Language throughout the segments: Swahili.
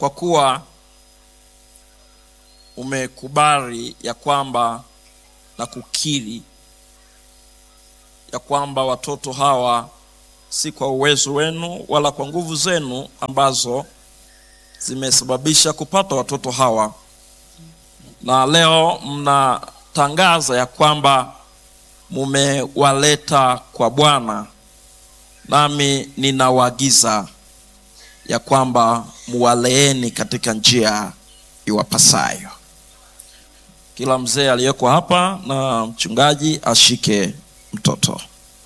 kwa kuwa umekubali ya kwamba na kukiri ya kwamba watoto hawa si kwa uwezo wenu wala kwa nguvu zenu ambazo zimesababisha kupata watoto hawa, na leo mnatangaza ya kwamba mumewaleta kwa Bwana, nami ninawaagiza ya kwamba muwaleeni katika njia iwapasayo. Kila mzee aliyeko hapa na mchungaji ashike mtoto.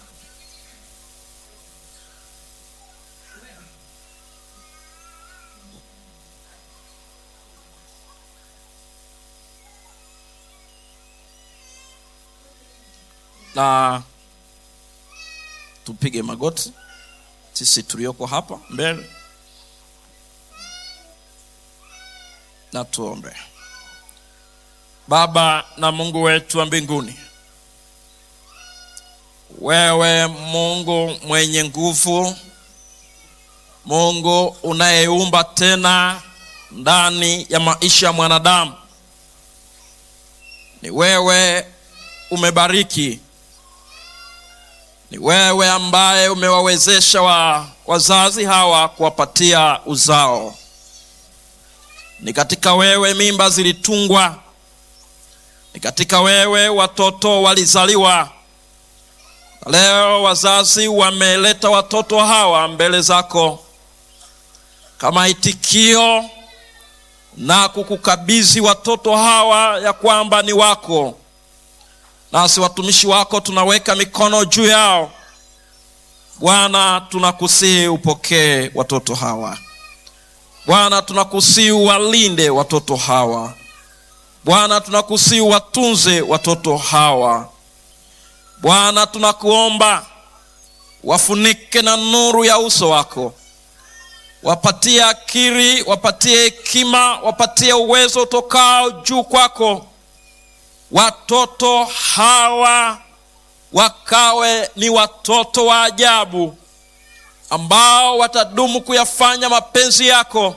Na tupige magoti sisi tulioko hapa mbele na tuombe. Baba na Mungu wetu wa mbinguni, wewe Mungu mwenye nguvu, Mungu unayeumba tena ndani ya maisha ya mwanadamu, ni wewe umebariki, ni wewe ambaye umewawezesha wa wazazi hawa kuwapatia uzao. Ni katika wewe mimba zilitungwa, ni katika wewe watoto walizaliwa. Leo wazazi wameleta watoto hawa mbele zako kama itikio na kukukabidhi watoto hawa ya kwamba ni wako, nasi watumishi wako tunaweka mikono juu yao. Bwana, tunakusihi upokee watoto hawa. Bwana, tunakusihi walinde watoto hawa. Bwana, tunakusihi watunze watoto hawa. Bwana, tunakuomba wafunike na nuru ya uso wako, wapatie akili, wapatie hekima, wapatie uwezo utokao juu kwako. Watoto hawa wakawe ni watoto wa ajabu ambao watadumu kuyafanya mapenzi yako.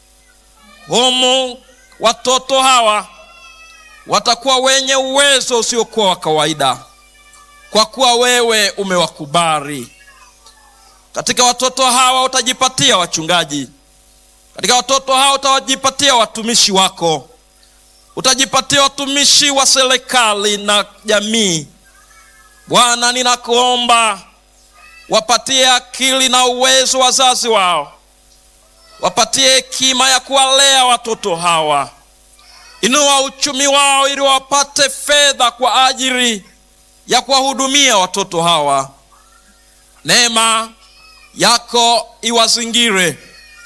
Humu watoto hawa watakuwa wenye uwezo usiokuwa wa kawaida, kwa kuwa wewe umewakubali. Katika watoto hawa utajipatia wachungaji, katika watoto hawa utajipatia watumishi wako, utajipatia watumishi wa serikali na jamii. Bwana, ninakuomba wapatie akili na uwezo wazazi wao, wapatie hekima ya kuwalea watoto hawa. Inua uchumi wao ili wapate fedha kwa ajili ya kuwahudumia watoto hawa. Neema yako iwazingire,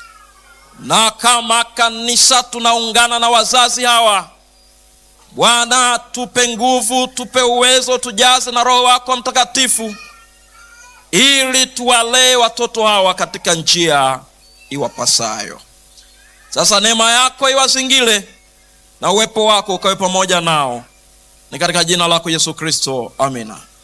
na kama kanisa tunaungana na wazazi hawa. Bwana, tupe nguvu, tupe uwezo, tujaze na Roho wako Mtakatifu ili tuwalee watoto hawa katika njia iwapasayo. Sasa neema yako iwazingile na uwepo wako ukawe pamoja nao, ni katika jina lako Yesu Kristo, amina.